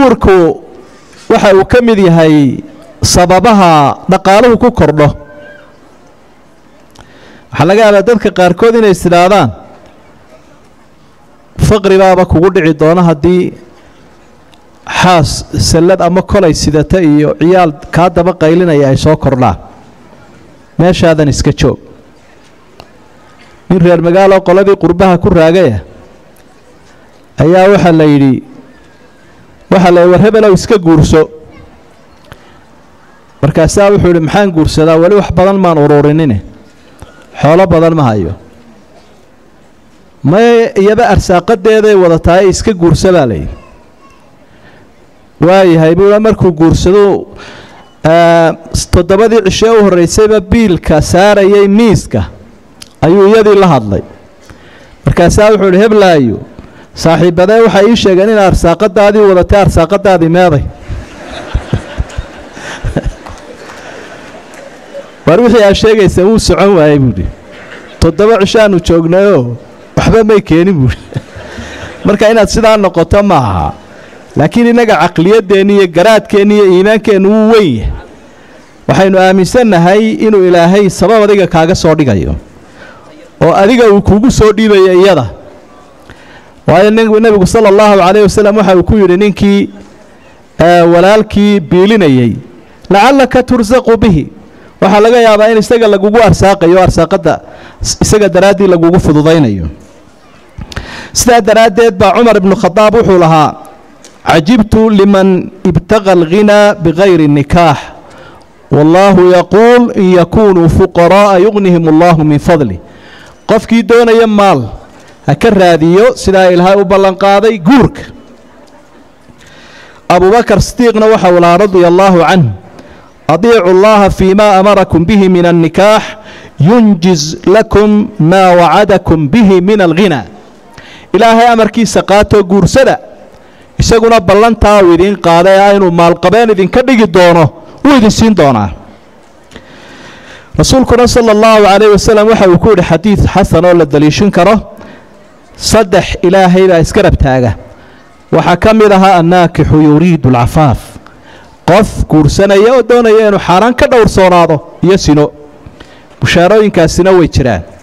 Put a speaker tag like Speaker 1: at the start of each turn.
Speaker 1: guurku waxa uu ka mid yahay sababaha dhaqaaluhu ku kordho waxaa laga yaabaa dadka qaarkood inay is idhaahdaan faqri baaba kugu dhici doona haddii xaas sallad ama kolay sidata iyo ciyaal kaa daba qaylinaya ay soo kordhaan meeshaadan iska joog nin reer magaalo qoladii qurbaha ku raagaya ayaa waxaa la yidhi waxaa la yidhi war hebelow iska guurso markaasaa wuxuu yidhi maxaan guursadaa weli wax badan maan ururinine xoolo badan ma hayo may iyaba arsaaqadeeday wadatahay iska guursa baa layidhi waayahay buua markuu guursado toddobadii cishee u horraysayba biilka saarayay miiska ayuu iyadii la hadlay markaasaa wuxuu idhi heblaayo saaxiibadee waxay ii sheegeen in arsaaqadaadii wadatay arsaaqadaadii meeday war wixii aad sheegaysa wuu socon waayey buuhi toddoba cishaanu joognayoo waxba may keenin buuhi marka inaad sidaa noqoto ma aha laakiin innaga caqliyadeenni iyo garaadkeenni iyo iimaankeennu wuu weyn yahay waxaynu aaminsannahay inuu ilaahay sabab adiga kaaga soo dhigayo oo adiga uu kugu soo dhiibayo iyada waayo nebigu sala allahu calayh wasalam waxa uu ku yidhi ninkii walaalkii biilinayey lacallaka tursaqu bihi waxaa laga yaabaa in isaga lagugu arsaaqayo arsaaqadda isaga daraaddii lagugu fududaynayo sidaa daraaddeed baa cumar ibnu khadaab wuxuu lahaa cajibtu liman ibtaqa alghinaa bikayri nikaax wallaahu yaquul in yakunuu fuqara'a yugnihim allahu min fadli qofkii doonaya maal ha ka raadiyo sidaa ilaahay u ballanqaaday guurka abubakar sidiiqna waxa uu lahaa radia allaahu canhu adiicu llaha fii ma amarakum bihi min annikaax yunjiz lakum maa wacadakum bihi min alghinaa ilaahay amarkiisa qaatoo guursada isaguna ballantaa uu idiin qaaday ah inuu maalqabeen idinka dhigi doono wuu idin siin doonaa rasuulkuna sala allahu calayh wasalam waxa uu ku yidhi xadiid xasan oo la daliishin karo saddex ilaahay baa isgarab taaga waxaa ka mid ahaa annaakixu yuriidu alcafaaf qof guursanaya oo doonaya inuu xaaraan ka dhowrsoonaado iyo sino bushaarooyinkaasina way jiraan